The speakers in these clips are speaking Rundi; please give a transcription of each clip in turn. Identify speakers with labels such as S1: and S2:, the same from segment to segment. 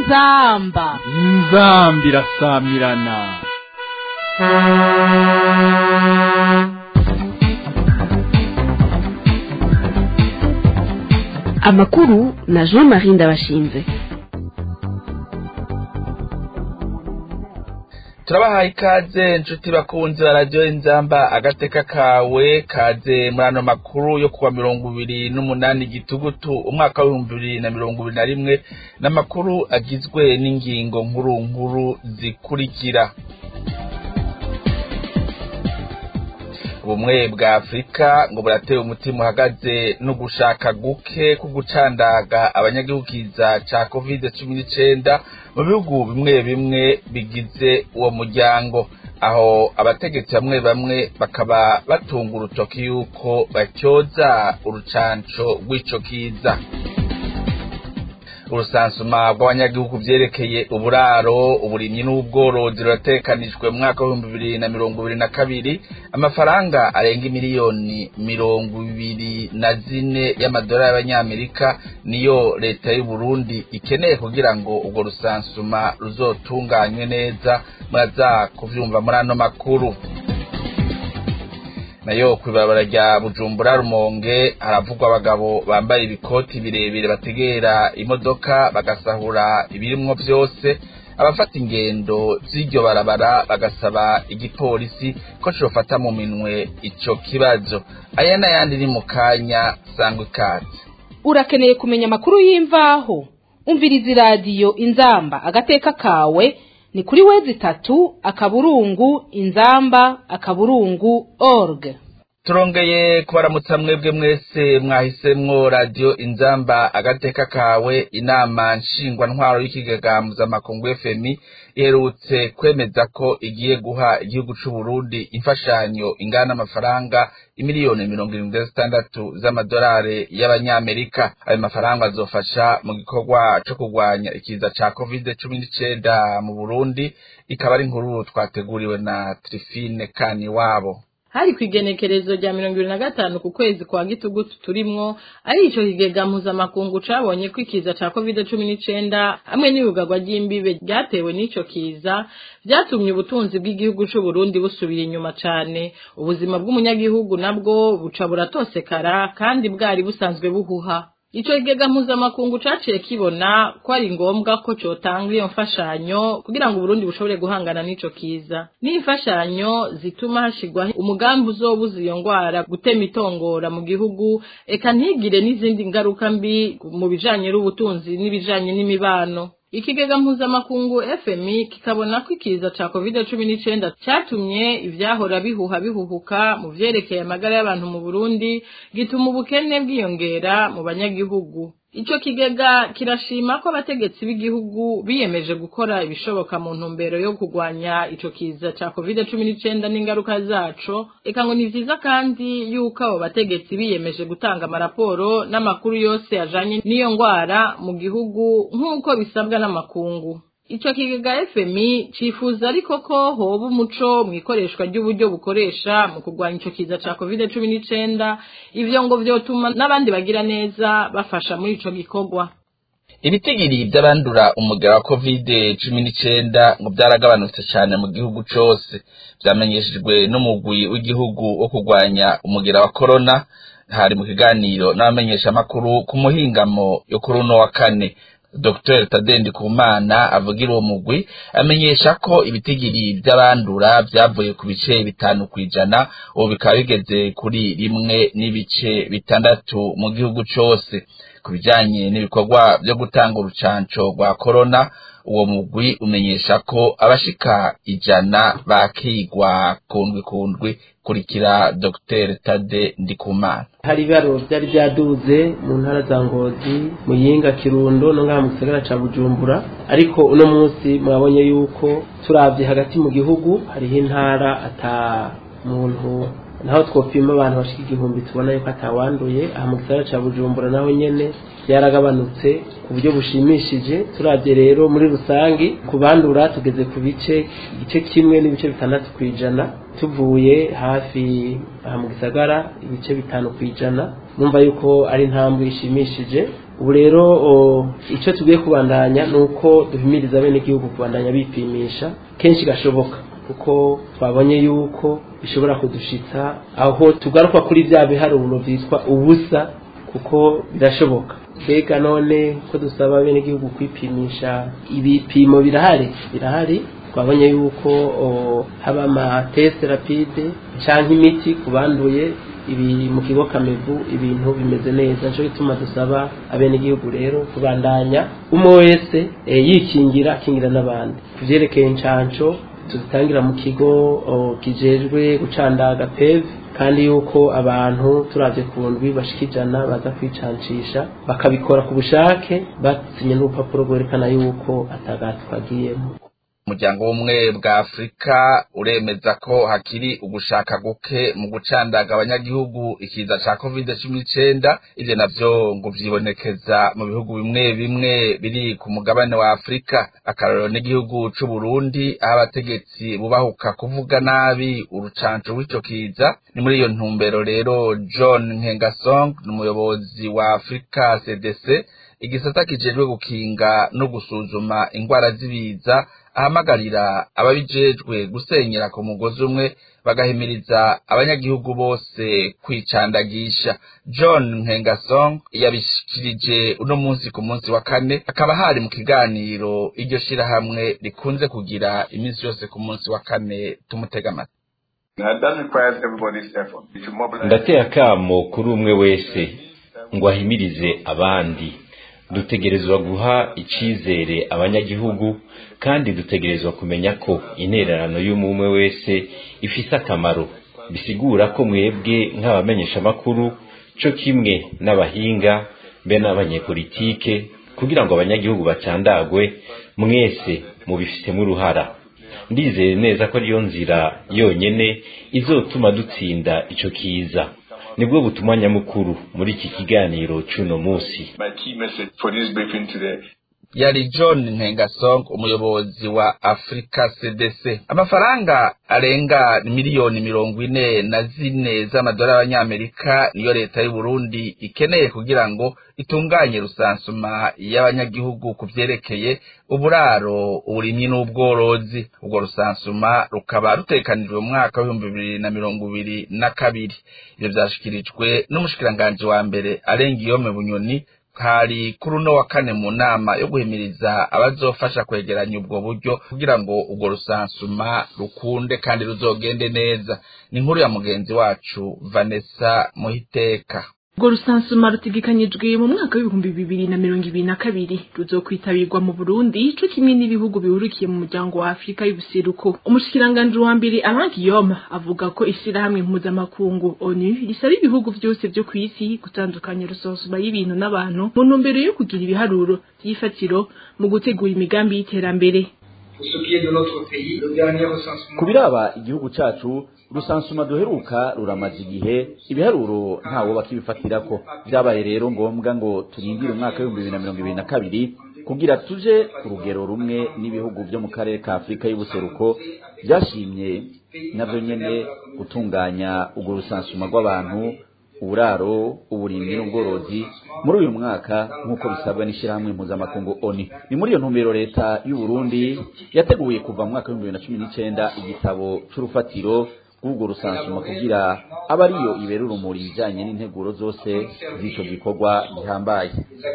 S1: inzamba
S2: inzambi irasamirana
S3: amakuru na jean marie ndabashinze
S4: turabahaye ikaze inshuti bakunzi ba radiyo inzamba agateka kawe kaze muri ano makuru yo kuwa mirongo ibiri n'umunani gitugutu umwaka w'ibihumbi bibiri na mirongo ibiri na rimwe n'amakuru agizwe n'ingingo nkuru nkuru zikurikira ubumwe bwa afurika ngo burateye umutima uhagaze no gushaka guke ko gucandaga abanyagihugiza ca covid cumi n'icenda mu bihugu bimwe bimwe bigize uwo muryango aho abategetsi bamwe bamwe bakaba batunga urutoki yuko batyoza urucanco rw'ico kiza urusansuma rw'abanyagihugu vyerekeye uburaro uburimyi n'ubworozi ruratekanijwe mu mwaka w'ibihumbi bibiri na mirongo ibiri na kabiri amafaranga arenga imiliyoni mirongo ibiri na zine y'amadolari y'abanyamerika niyo leta y'u Burundi ikeneye kugira ngo urwo rusansuma ruzotunganywe neza muraza kuvyumva muri ano makuru nayo kw'ibarabara rya bujumbura rumonge haravugwa abagabo bambaye ibikoti birebire bategera imodoka bagasahura ibirimwo vyose abafata ingendo z'iryo barabara bagasaba igipolisi ko cofata mu minwe ico kibazo aya n'ayandi ni mu kanya sangwa ikaze
S1: urakeneye kumenya amakuru y'imvaho umviriza iradiyo inzamba agateka kawe ni kuri wezi itatu akaburungu inzamba akaburungu org
S4: turongeye kubaramutsa mwebwe mwese mwahisemwo radiyo inzamba agateka kawe inama nshingwantwaro y'ikigega mpuzamakungu fmi iherutse kwemeza ko igiye guha igihugu c'u Burundi imfashanyo ingana n'amafaranga imiliyoni mirongo irindwi na zitandatu z'amadolari y'abanyamerika ayo mafaranga azofasha mu gikorwa co kurwanya ikiza ca covid cumi n'icenda mu burundi ikaba ari inkuru twateguriwe na trifine kaniwabo
S5: hari ku igenekerezo rya mirongo ibiri na gatanu ku kwezi kwa gitugutu turimwo ari ico kigega mpuzamakungu cabonye ko ikiza ca covid cumi n'icenda hamwe n'ibugarwa ry'imbibe ryatewe n'ico kiza vyatumye ubutunzi bw'igihugu c'uburundi busubira inyuma cane ubuzima bw'umunyagihugu nabwo buca buratosekara kandi bwari busanzwe buhuha ico kigega mpuzamakungu caciye kibona ko ari ngombwa ko cotanga iyo mfashanyo kugira ngo Burundi bushobore guhangana n'ico kiza n'imfashanyo zituma hashigwaho umugambi uzobuza iyo ngwara gutema itongora mu gihugu eka ntigire n'izindi ngaruka mbi mu bijanye n'ubutunzi n'ibijanye n'imibano ikigega mpuzamakungu fmi kikabona ko ikiza ca covid cumi n'icenda catumye ivyahora bihuha bihuhuka mu vyerekeye amagara y'abantu mu burundi gituma ubukene bwiyongera mu banyagihugu ico kigega kirashima ko abategetsi b'igihugu biyemeje gukora ibishoboka mu ntumbero yo kurwanya ico kiza ca covid cumi n'icenda n'ingaruka zaco eka ngo ni vyiza kandi yuko abo bategetsi biyemeje gutanga amaraporo n'amakuru yose ajanye n'iyo ngwara mu gihugu nk'uko bisabwa n'amakungu ico kigega fmi cifuza ariko ko hoba umuco mw'ikoreshwa ry'uburyo bukoresha mu kurwanya ico kiza ca covid cumi n'icenda ivyo ngo vyotuma n'abandi bagira neza bafasha muri ico gikorwa
S4: ibitigiri vy'abandura umugera wa covid cumi n'icenda ngo vyaragabanutse cane mu gihugu cose vyamenyeshejwe n'umugwi w'igihugu wo kurwanya umugera wa korona hari mu kiganiro n'abamenyeshamakuru ku muhingamo yo kuri uno wa kane Dr Tadendi Kumana avugira uwo mugwi amenyesha ko ibitigiri by'abandura byavuye ku bice bitanu kwijana ubu bikaba bigeze kuri rimwe n'ibice bitandatu mu gihugu cose ku bijanye n'ibikorwa byo gutanga urucanco rwa corona uwo mugwi umenyesha ko abashika ijana bakigwa kundwi kundwi kurikira Dr Tade Ndikumana
S6: hari ibaro byari byaduze mu ntara za ngozi muyinga kirundo no ngaha mu gisagara ca bujumbura ariko uno munsi mwabonye yuko turavye hagati mu gihugu hariho intara ata muntu naho twopima abantu bashika igihumbi tubona yuko atawanduye aha mu gisagara ca bujumbura naho nyene byaragabanutse ku buryo bushimishije turavye rero muri rusangi ku bandura tugeze ku bice igice kimwe n'ibice bitandatu ku ijana tuvuye hafi aha mu gisagara ibice bitanu ku ijana numva yuko ari intambwe ishimishije ubu rero icyo tugiye kubandanya ni uko duhimiriza bene igihugu kubandanya bipimisha kenshi gashoboka kuko twabonye yuko bishobora kudushitsa aho tugaruka kuri bya biharuro byitwa ubusa kuko birashoboka mbega none ko dusaba bene igihugu kwipimisha ibipimo birahari birahari twabonye yuko haba amatesite rapide cyangwa imiti ku banduye ibi mu kigo kamevu ibintu bimeze neza nicyo gituma dusaba abenegihugu rero kubandanya umwe wese yikingira akingira n'abandi ku byerekeye inshansho tuzitangira mu kigo kijejwe gucandaga peve kandi yuko abantu turabye ku ndwi bashika ijana baza kwicancisha bakabikora ku bushake basinye n'urupapuro rwerekana yuko atagati twagiyemo
S4: umuryango w'ubumwe bwa afurika uremeza ko hakiri ugushaka guke mu gucandaga abanyagihugu ikiza ca covid cumi n'icenda ivyo navyo ngo vyibonekeza mu bihugu bimwe bimwe biri ku mugabane wa afurika akarorero n'igihugu c'uburundi aho abategetsi bubahuka kuvuga nabi urucanco rw'ico kiza ni muri iyo ntumbero rero john nkengasong ni umuyobozi wa afurika cdc igisata kijejwe gukinga no gusuzuma ingwara z'ibiza ahamagarira ababijejwe gusenyera ku mugozi umwe bagahimiriza abanyagihugu bose kwicandagisha john nkengasong yabishikirije uno munsi ku munsi wa kane akaba hari mu kiganiro iryo shirahamwe rikunze kugira iminsi yose ku munsi wa kane tumutega amatwi
S7: ndateye akamo kuri umwe wese ngo ahimirize abandi dutegerezwa guha icizere abanyagihugu kandi dutegerezwa kumenya ko intererano y'umwe wese ifise akamaro bisigura ko mwebwe nk'abamenyeshamakuru co kimwe n'abahinga be n'abanyepolitike kugira ngo abanyagihugu bacandagwe mwese mubifitemo uruhara ndizeye neza ko ariyo nzira yonyene izotuma dutsinda ico kiza nibwo butumwa nyamukuru muri iki kiganiro c'uno musi
S4: yari john ntengasong umuyobozi wa africa cdc amafaranga arenga miliyoni mirongo ine na zine z'amadolari y'abanyamerika niyo leta y'uburundi ikeneye kugira ngo itunganye rusansuma y'abanyagihugu ku vyerekeye uburaro uburimyi n'ubworozi ubwo rusansuma rukaba rutekanijwe mu mwaka w'ibihumbi bibiri na mirongo ibiri na kabiri ivyo vyashikirijwe n'umushikiranganji wa mbere arenga iyome bunyoni hari kuri uno wa kane mu nama yo guhimiriza abazofasha kwegeranya ubwo buryo kugira ngo ubwo rusansuma rukunde kandi ruzogende neza ni inkuru ya mugenzi wacu vanessa muhiteka
S8: ubwo rusansuma rutegekanyijwe mu mwaka w'ibihumbi bibiri na mirongo ibiri na kabiri ruzokwitabirwa mu burundi co kimwe n'ibihugu bihurukiye mu muryango wa afurika y'ubuseruko umushikiranganji wa mbere alain guillaume avuga ko ishirahamwe mpuzamakungu onu risaba ibihugu vyose vyo kw'isi gutandukanya rusansuma y'ibintu n'abantu mu ntumbero yo kugira ibiharuro vy'ifatiro mu gutegura imigambi y'iterambere
S9: ku biraba igihugu cacu rusansuma duheruka ruramaze igihe ibiharuro ntawo bakibifatirako vyabaye rero ngombwa ngo turindire umwaka w'ibihumbi bibiri na mirongo ibiri na kabiri kugira tuje ku rugero rumwe n'ibihugu vyo mu karere ka afurika y'ubuseruko vyashimye navyo nyene gutunganya urwo rusansuma rw'abantu uburaro uburimyi n'ubworozi muri uyu mwaka nk'uko bisabwa n'ishyirahamwe mpuzamakungu oni ni muri iyo ntumbero leta y'u Burundi yateguye kuva mu mwaka w'ibihumbi bibiri na cumi n'icenda igitabo c'urufatiro rw'urwo rusansuma kugira abe ariyo ibera urumuri ibijanye n'integuro zose z'ico gikorwa gihambaye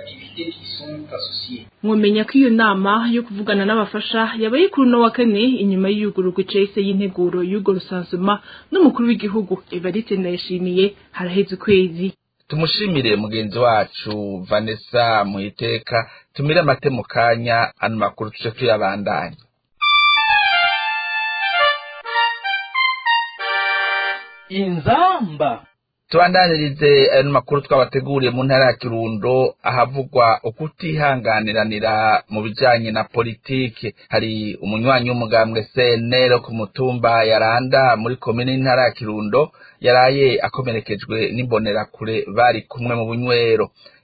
S8: mwomenya ko iyo nama yo kuvugana n'abafasha yabaye kuri uno wa kane inyuma y'iyugururwa icese y'integuro y'urwo rusansuma n'umukuru w'igihugu evariste ndayishimiye haraheze ukwezi
S4: tumushimire mugenzi wacu vanessa muhiteka tumire amate mu kanya ano makuru tuce tuyabandanya
S2: inzamba
S4: tubandanirize ayo makuru twabateguriye mu ntara ya kirundo ahavugwa ukutihanganiranira mu bijanye na politike hari umunywanyi w'umugambwe cnl ku mutumba yaranda muri komine y'intara ya kirundo yaraye akomerekejwe n'imbonerakure bari kumwe mu bunywero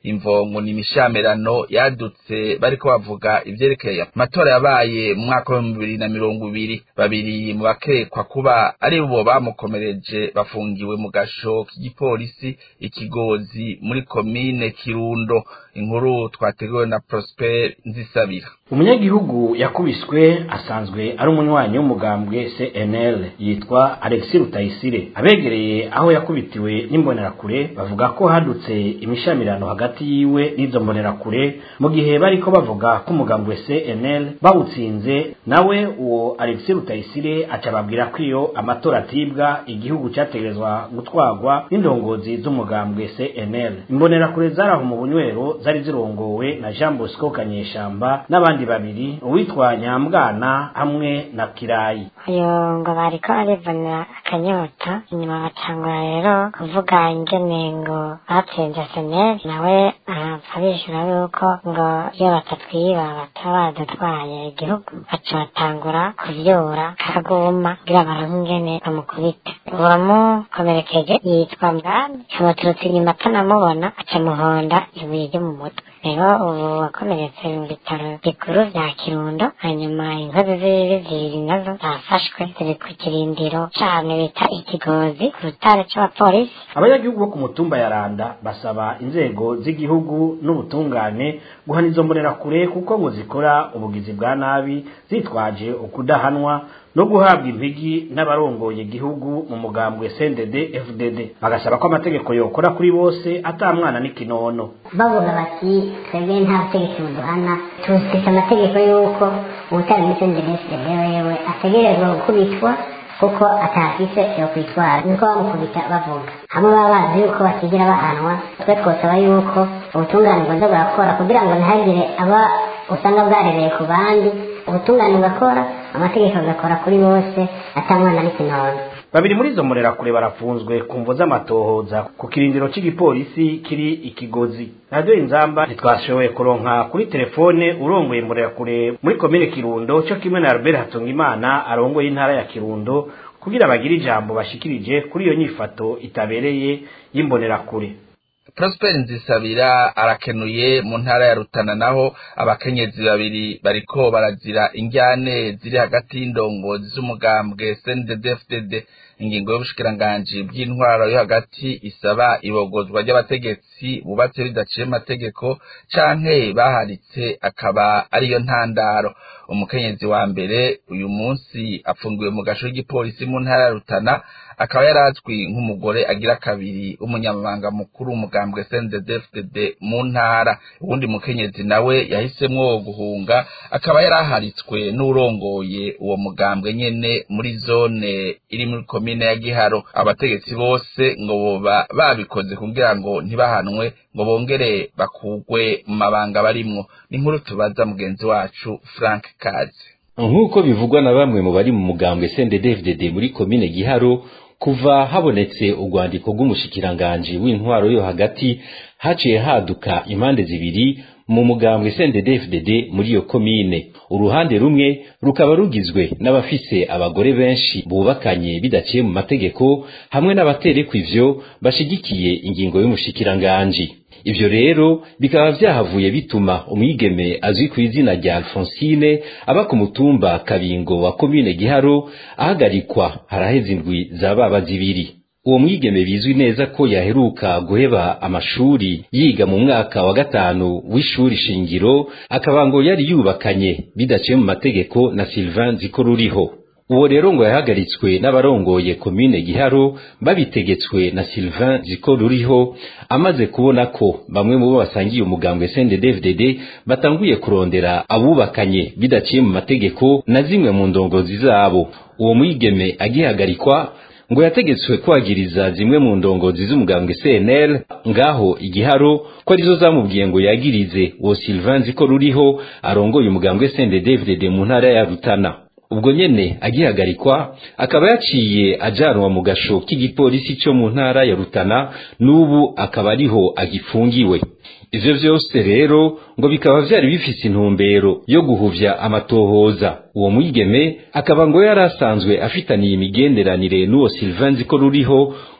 S4: imvongo ni imishamirano yadutse bariko bavuga ivyerekeye amatora yabaye mu mwaka wa bibiri na mirongo ibiri babiri mu bakekwa kuba ari bo bamukomereje bafungiwe mu gasho k'igipolisi ikigozi muri komine kirundo inkuru twateguwe na prosper nzisabira
S10: umunyagihugu yakubiswe asanzwe ari umunywanyi w'umugambwe cnl yitwa alexis rutayisire abegereye aho yakubitiwe n'imbonerakure bavuga ko hadutse imishamirano hagati yiwe n'izo mbonerakure mu gihe bariko bavuga ko umugambwe cnl bawutsinze nawe uwo alexis rutayisire aca ababwira ko iyo amatora atibwa igihugu cyategerezwa gutwarwa n'indongozi z'umugambwe cnl imbonerakure zari aho mu bunywero zari zirongowe na jean bosco kanyeshamba n'abandi babiri uwitwa nyambwana hamwe na kirayi
S11: uyu ngo bariko barivunira akanyota inyuma batangura rero kuvuga ingene ngo batsinze seneri nawe arapfa bishyura yuko ngo iyo batatwiba bataba baradutwaye igihugu baca batangura kuvyura kaguma kugira baronke ingene bamukubita uwamukomerekeje yitwa mbwami amuturutse inyuma atanamubona aca muhonda ibuye ryo mu mutwe rero ubu wakomeretse mu bitaro bikuru vya kirundo hanyuma inkozi z'ibibi zibiri nazo zafashwe ziri ku kirindiro cane bita ikigozi ku rutare c'abapolisi
S10: abanyagihugu bo ku mutumba ya randa basaba inzego z'igihugu n'ubutungane guhana izo mbonerakure kuko ngo zikora ubugizi bwa nabi zitwaje ukudahanwa no guhabwa impigi n'abarongoye igihugu mu mugambwe CNDD FDD bagasaba ko amategeko yokora kuri bose ata mwana n'ikinono
S12: bavuga bati twebwe nta butegetsi buduhana tufite amategeko y'uko ubutari muri CNDD FDD wewe ategerezwa gukubitwa kuko atafise yo kwitwara niko bamukubita bavuga hamwe baba bazi yuko batigera bahanwa twe twosaba yuko ubutungane bwoza burakora kugira ngo ntihagire aba usanga bwarereye ku bandi ubutungane bugakora amategeko agakora kuri bose atamwana n'ikinono
S10: babiri muri izo mbonerakure barafunzwe ku mvo z'amatohoza ku kirindiro cy'igipolisi kiri ikigozi radiyo inzamba ntitwashoboye kuronka kuri telefone urongoye imbonerakure muri komine kirundo cyo kimwe na albert hatungimana arongoye intara ya kirundo kugira bagire ijambo bashikirije kuri iyo nyifato itabereye y'imbonerakure
S4: prosper nzisabira arakenuye mu ntara ya rutana naho abakenyezi babiri bariko barazira injyane ziri hagati y'indongozi z'umugambwe cnddfdd ingingo y'ubushikiranganji bw'intwaro yo hagati isaba ibogozwa ry'abategetsi bubatse bidaciye amategeko canke baharitse akaba ariyo ntandaro umukenyezi wa mbere uyu munsi afungiwe mu gasho k'igipolisi mu ntara ya rutana akaba yarazwi nk'umugore agira kabiri w'umunyamabanga mukuru w'umugambwe CNDD-FDD mu ntara uwundi mukenyezi nawe yahisemwo guhunga akaba yaraharitswe n'urongoye uwo mugambwe nyene muri zone iri muri komine ya Giharo abategetsi bose ngo boba babikoze kugira ngo ntibahanwe ngo bongere bakugwe mu mabanga barimwo n'inkuru tubaza mugenzi wacu Frank Kazi
S7: nk'uko bivugwa na bamwe mu bari mu mugambwe CNDD-FDD muri komine Giharo kuva habonetse urwandiko rw'umushikiranganji w'intwaro yo hagati haciye haduka impande zibiri mu mugambwe CNDD-FDD muri iyo komine uruhande rumwe rukaba rugizwe n'abafise abagore benshi bubakanye bidaciye mu mategeko hamwe n'abaterekwa ivyo bashigikiye ingingo y'umushikiranganji ivyo rero bikaba vyahavuye bituma umwigeme azwi ku izina rya Alphonsine aba ku mutumba Kabingo wa komine Giharo ahagarikwa haraheze indwi za baba zibiri uwo mwigeme bizwi neza ko yaheruka guheba amashuri yiga mu mwaka wa gatanu w'ishuri shingiro akaba ngo yari yubakanye bidaciye mu mategeko na Sylvain Zikoruriho uwo rero ngo yahagaritswe n'abarongoye komine Giharo babitegetswe na Sylvain Zikoruriho amaze kubona ko bamwe mu bo basangiye umugambwe CNDD-FDD batanguye kurondera abubakanye bidaciye mu mategeko na zimwe mu ndongozi zabo uwo mwigeme agihagarikwa ngo yategetswe kwagiriza zimwe mu ndongozi z'umugambwe CNL ngaho igiharo ko arizo zamubwiye ngo yagirize uwo Sylvain Zikoruriho arongoye umugambwe CNDD-FDD mu ntara ya Rutana ubwo nyene agihagarikwa akaba yaciye ajanwa mu gasho k'igipolisi cyo mu ntara ya Rutana n'ubu akaba ariho agifungiwe ivyo vyose rero ngo bikaba vyari bifise intumbero yo guhuvya amatohoza uwo mwigeme akaba ngo yari asanzwe afitaniye imigenderanire n'uwo Sylvain Zikoruriho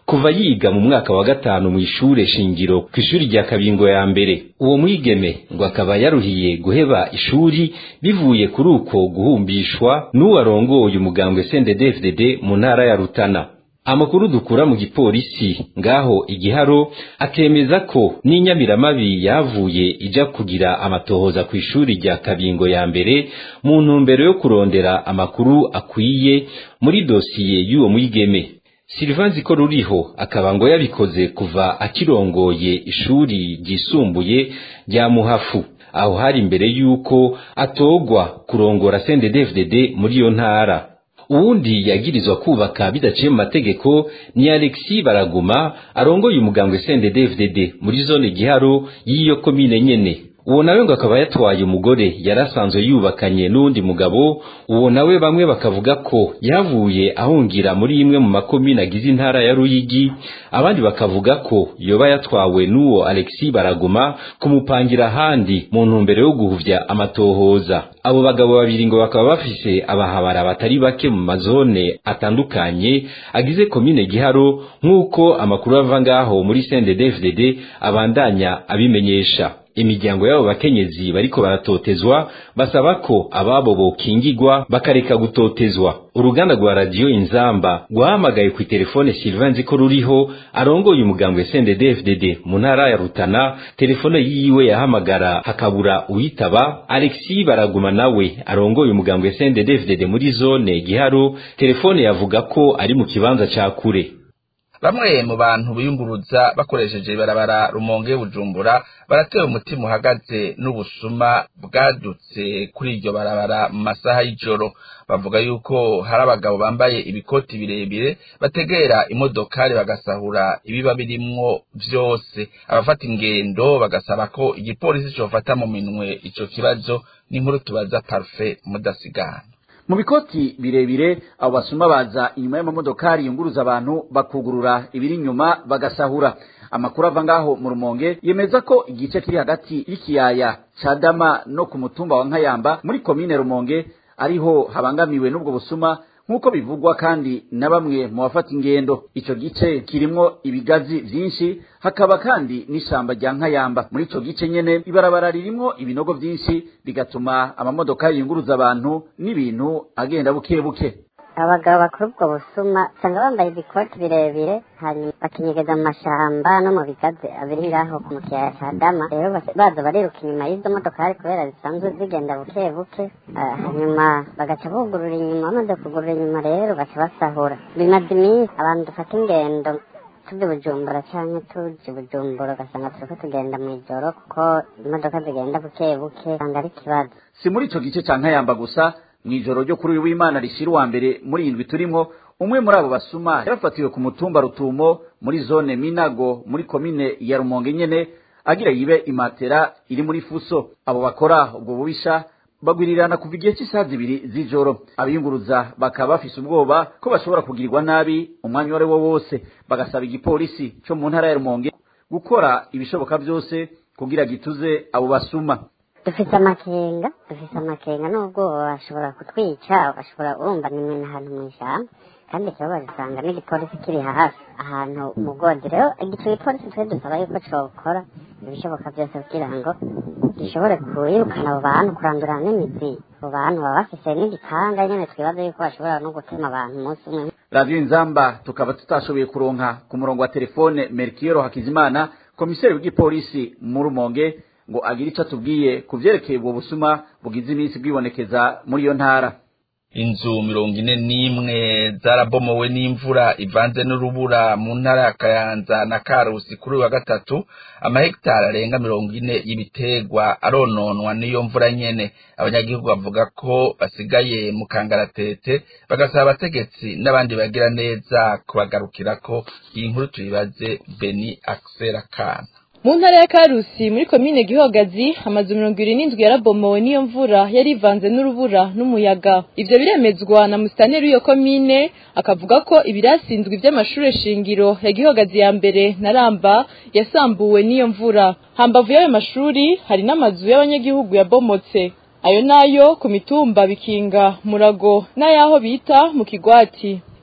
S7: kuva yiga mu mwaka wa gatanu mu ishure shingiro ku ishuri rya kabingo ya mbere uwo mwigeme ngo akaba yaruhiye guheba ishuri bivuye kuri uko guhumbishwa n'uwarongoye umugambwe CNDD-FDD mu ntara ya Rutana amakuru dukura mu gipolisi ngaho igiharo akemeza ko n'inyamiramabi yavuye ija kugira amatohoza ku ishuri rya kabingo ya mbere mu ntumbero yo kurondera amakuru akwiye muri dosiye y'uwo mwigeme Sylvain Ziko ruriho akaba ngo yabikoze kuva akirongoye ishuri ryisumbuye rya Muhafu aho hari imbere yuko atogwa kurongora CNDD-FDD muri iyo ntara uwundi yagirizwa kubaka bidaciye mu mategeko ni Alexis Baraguma arongoye umugambwe CNDD-FDD muri zone giharo y'iyo komine nyene uwo nawe ngo akaba yatwaye umugore yarasanzwe yubakanye n'undi mugabo uwo nawe bamwe bakavuga ko yavuye ahungira muri imwe mu makomine agize intara ya Ruyigi abandi bakavuga ko yoba yatwawe n'uwo Alexis Baraguma kumupangira ahandi mu ntumbero yo guhuvya amatohoza abo bagabo babiri ngo bakaba bafise abahabara batari bake mu mazone atandukanye agize komine Giharo nk'uko amakuru ava ngaho muri CNDD-FDD abandanya abimenyesha imiryango y'abo bakenyezi bariko baratotezwa basaba ko ababo bokingigwa bakareka gutotezwa uruganda rwa radiyo inzamba rwahamagaye ku telefone Sylvain Ziko ruriho arongoye umugambwe CNDD-FDD mu ntara ya Rutana telefone yiwe yahamagara hakabura uyitaba Alexis Baraguma nawe arongoye umugambwe CNDD-FDD muri zone Giharo telefone yavuga ko ari mu kibanza ca kure
S4: bamwe mu bantu biyunguruza bakoresheje ibarabara rumonge bujumbura baratewe umutima uhagaze n'ubusuma bwadutse kuri iryo barabara mu masaha y'ijoro bavuga yuko hari abagabo bambaye ibikoti birebire bategera imodokari bagasahura ibiba birimwo vyose abafata ingendo bagasaba ko igipolisi cofata mu minwe ico kibazo n'inkuru tubaza parfait mudasigana
S9: mu bikoti birebire abo basuma baza inyuma y'amamodokari yunguruza abantu bakugurura ibiri inyuma bagasahura amakuru ava ngaho mu rumonge yemeza ko igice kiri hagati y'ikiyaya ca dama no ku mutumba wa nkayamba muri komine rumonge ariho habangamiwe n'ubwo busuma nk'uko bivugwa kandi na bamwe mu bafata ingendo ico gice kirimwo ibigazi vyinshi hakaba kandi n'ishamba rya nkayamba muri ico gice nyene ibarabara ririmwo ibinogo vyinshi bigatuma amamodokari yunguruza abantu n'ibintu agenda buke buke
S12: abagabo bakora ubwo busuma usanga bambaye ibikoti birebire hanyuma bakinyegeza mu mashamba no mu bigazi abiri ngaho ku mukiyaya ca dama rero baza bariruka inyuma y'izo modokari kubera zisanzwe zigenda buke buke hanyuma bagaca bugurura inyuma bamaze kugurura inyuma rero baca basahura bimaze iminsi abantu dufata ingendo tuzi bujumbura canke tuzi bujumbura ugasanga turiko tugenda mw'ijoro kuko imodoka zigenda buke buke usanga ari ikibazo
S9: si muri ico gice ca nkayamba gusa mw'ijoro ryo kuri uyu w'imana rishira uwa mbere muri indwi turimwo umwe muri abo basuma yarafatiwe ku mutumba rutumo muri zone minago muri komine ya rumonge nyene agira yibe imatera iri muri fuso abo bakora ubwo bubisha bagwirirana kuva igihe cy'isaha zibiri z'ijoro abiyunguruza bakaba bafise ubwoba ko bashobora kugirirwa nabi umwanya uwo ari wo wose bagasaba igipolisi co mu ntara ya rumonge gukora ibishoboka vyose kugira gituze abo basuma
S12: dufise amakenga dufise amakenga n'ubwoba bashobora kutwica bashobora urumva nimwe n'ahantu mw'ishamba kandi ikibazo usanga n'igipolisi kiri hafi ahantu mu godi rero igico gipolisi twe dusaba yuko cokora ibishoboka byose kugira ngo gishobore kwirukana abo bantu kurandurana n'imizi abo bantu baba bafise n'igipanga nyene twibaza yuko bashobora no gutema abantu umunsi umwe
S9: radiyo inzamba tukaba tutashoboye kuronka ku murongo wa telefone merikiyoro hakizimana komiseri w'igipolisi mu rumonge ngo agire ico atubwiye ku vyerekeye ubwo busuma bugize iminsi bwibonekeza muri iyo ntara
S4: inzu mirongo ine n'imwe zarabomowe n'imvura ivanze n'urubura mu ntara ya kayanza na karusi kuri uyu wa gatatu amahegitari arenga mirongo ine y'ibiterwa arononwa n'iyo mvura nyene abanyagihugu bavuga ko basigaye mu kangaratete bagasaba abategetsi n'abandi bagira neza kubagarukirako iyi nkuru tuyibaze beni akisera kana
S13: mu ntara ya karusi muri komine gihogazi amazu mirongo ibiri n'indwi yarabomowe n'iyo mvura yari ivanze n'urubura n'umuyaga ivyo biremezwa na musitaneri w'iyo komine akavuga ko ibirasindwi vy'amashure shingiro ya gihogazi ya mbere na ramba yasambuwe n'iyo mvura hambavu y'ayo mashuri hari n'amazu y'abanyagihugu yabomotse ayo nayo ku mitumba bikinga murago n'ayaho bita mu kigwati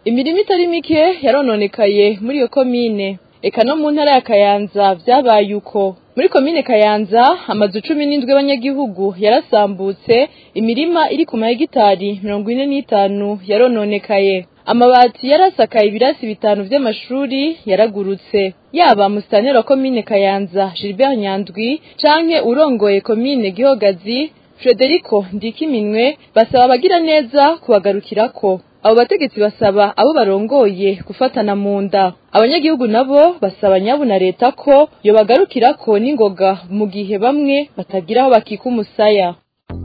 S13: imirimo itari mike yarononekaye muri iyo komine eka no mu ntara ya kayanza vyabaye uko muri komine kayanza amazu cumi n'indwi y'abanyagihugu yarasambutse imirima iri ku mahegitari mirongo ine n'itanu yarononekaye amabati yarasakaye ibirasi bitanu vy'amashuri yaragurutse yaba musitanteri wa komine kayanza gilbert nyandwi canke urongoye komine gihogazi frederico ndikiminwe basaba abagira neza kubagarukirako abo bategetsi basaba abo barongoye gufatana mu nda abanyagihugu nabo basaba nyabu na leta ko yobagarukirako n'ingoga mu gihe bamwe batagira aho bakika umusaya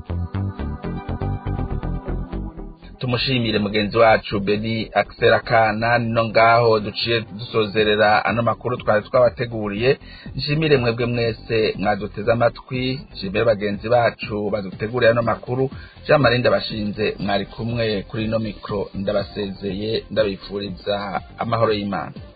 S4: tumushimire mugenzi wacu beni akisera kana nino ngaho duciye dusozerera ano makuru twari twabateguriye nshimire mwebwe mwese mwaduteze amatwi nshimire bagenzi bacu baduteguriye ano makuru jean marie ndabashinze mwari kumwe kuri ino mikoro ndabasezeye ndabifuriza amahoro y'imana